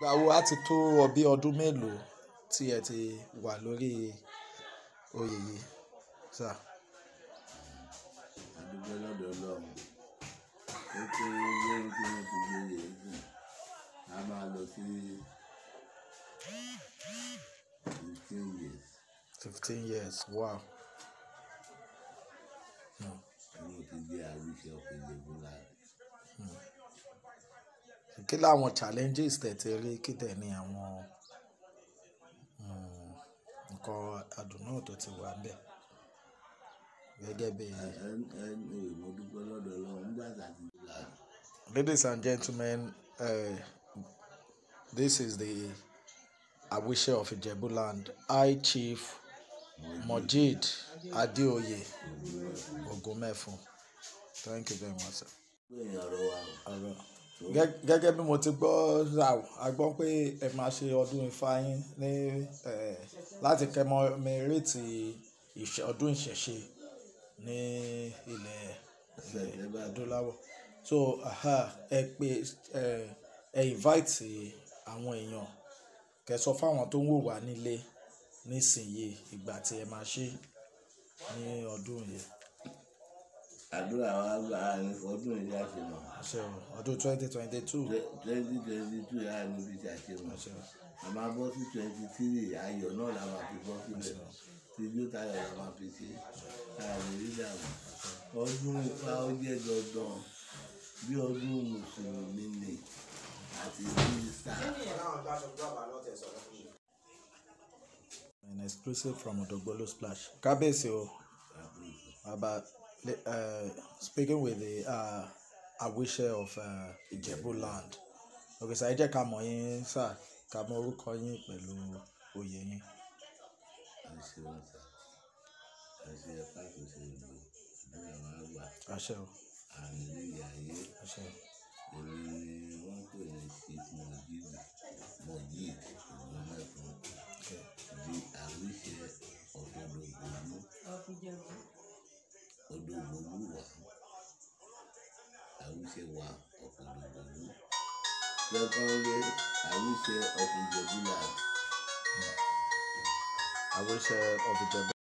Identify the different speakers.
Speaker 1: Ìgbà wo á ti tó ọ bí ọdún mélòó tí ẹ ti wà lórí oyè yìí sà?
Speaker 2: A dúpẹ́ lọ́dọ̀ Ọlọ́run. Ó tó lóyún tí wọ́n ti gbé yè sìn. A máa lọ sí fifteen years.
Speaker 1: Fifteen years wow. Hmm.
Speaker 2: Tí mo ti jẹ́ àwíṣẹ of Ijebuland.
Speaker 1: Kí làwọn challenges tẹ̀ ti rí kí dẹ̀ ni àwọn mm, nǹkan àdùnnú tó ti wà ńbẹ̀ gẹ́gẹ́ bí.
Speaker 2: Anyway, mo dúpẹ́ lọ́dọ̀ Ọlọ́run nígbà tá a ti gbà.
Speaker 1: Ladies and gentlemen, uh, this is the Awise of Ijebuland, High Chief Mojid Adeoye Ogumefun. Thank you very much. sir.
Speaker 2: Pé èèyàn ọ̀rọ̀ wa o.
Speaker 1: Ọ̀rọ̀. Gẹ́- Gẹ́gẹ́ bí mo ti gbọ́ rà ó, a gbọ́ pé ẹ máa ṣe ọdún ifá yín ní eh, láti kẹmọmẹrẹ́tì ìṣe- ọdún ìṣẹ̀ṣe ní ilẹ̀ ilẹ̀ adúláwọ̀. So aha, ẹ pé ẹ ẹ invite àwọn èèyàn kẹ́ sọ fáwọn tó ń wò wá nílé nísìnyí ìgbà tí ẹ máa ṣe ní ọdún yìí.
Speaker 2: Àdúrà wa gbà á ní ọdún ìdí àṣemọ̀.
Speaker 1: Ṣé o, ọdún twenty twenty two.
Speaker 2: Twenty twenty two yà á níbi tí a ṣe mọ̀.
Speaker 1: Ṣé o.
Speaker 2: A máa bọ́ sí twenty three ayọ̀ náà la máa fi bọ́ síbẹ̀. Tijó tayọ̀ la máa fi ṣe. Àmì ìdààmú. Ọdún Ifá ó jẹ́ dandan bí ọdún Mùsùlùmí ni àti Kírísítà.
Speaker 1: An exclusive from Odogbolo Splash. Kábíyèsí o, about uh, speaking with the uh, Awise of uh, Ijebuland. Okay, sir, ẹ jẹ́ ká mọ̀ yín sà, ká mọ orúkọ yín pẹ̀lú oyè yín.
Speaker 2: Àṣẹ wọn sà. Àṣẹ ẹ̀fà kò ṣe ìlú. Àdúrà wa gbà.
Speaker 1: Àṣẹ o,
Speaker 2: Àmì ìyá ayé.
Speaker 1: àṣẹ o.
Speaker 2: Èmi ni wọ́n pè ní Chief Mojid Mojid Ogumefun.
Speaker 1: Okay.
Speaker 2: di Awise of Odogbolu. Odogbolu wa. Awise wa of Odogbolu. Secondly, Awise of Ijebuland.
Speaker 1: Awise of Ijebuland.